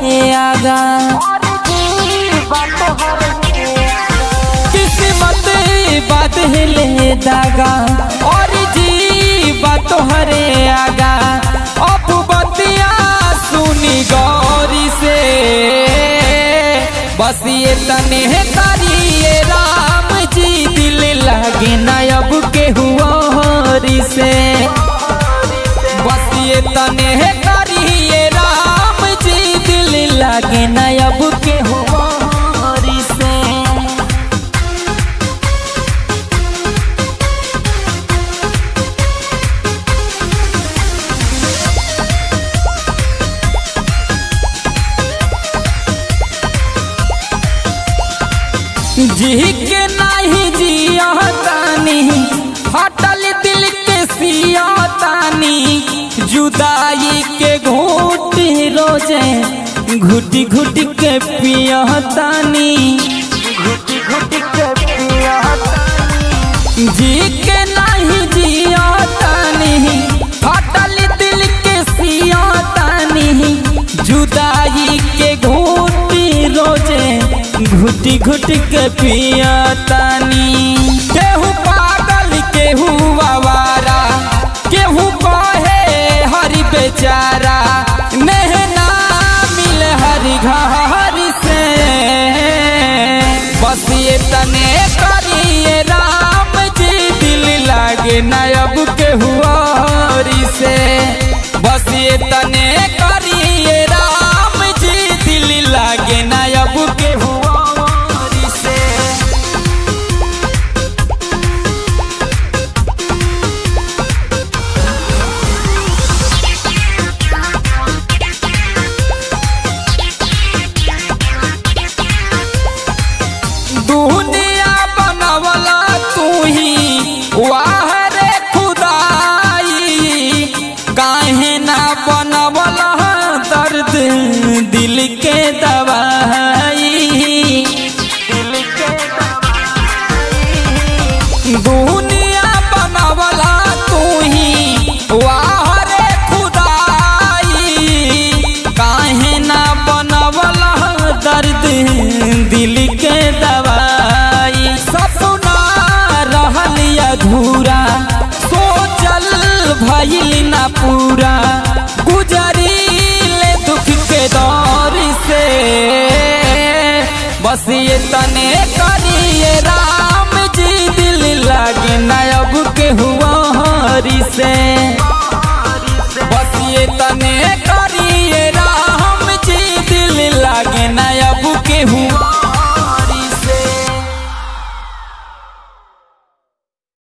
आगा किस्मत बात ले दागा और जी बात हरे आगा अब बतिया सुनी गौरी से बस ये तने करिए राम जी दिल लगे ना अब के हुआ हरी से बस ये तने करिए राम जी दिल लगे ना अब के हुआ हरी से जी के नहीं जिया तानी हटल दिल के सिया तानी जुदाई के घूट रोजे घुटी घुटी के पिया तानी घुटी घुटी के पिया जी के नहीं जिया तानी हटल दिल के सिया तानी जुदाई के घूटी रोजे घुटी घुटी के पिया तानी केहू पागल केहू आवारा केहू कहे हरि बेचारा नहना मिल हरि घर से बस ये तने करिए राम जी दिल लागे नायब के हुआ हरि से बस ये तने करिए राम जी दिल लागे नायब के हुआ हरि से दुनिया बनवला तू ही वाह रे खुदाई काहे ना बनवला दर्द दिल के दवाई दिल के दुनिया बनवला तू ही वाह रे खुदाई काहे ना बनवला दर्द दिल के दवाई सपना रहल अधूरा सोचल भइल ना पूरा गुजरील दुख के दौर से बस ये तने करिए राम जी दिल लागे नायब के हुआ हरी से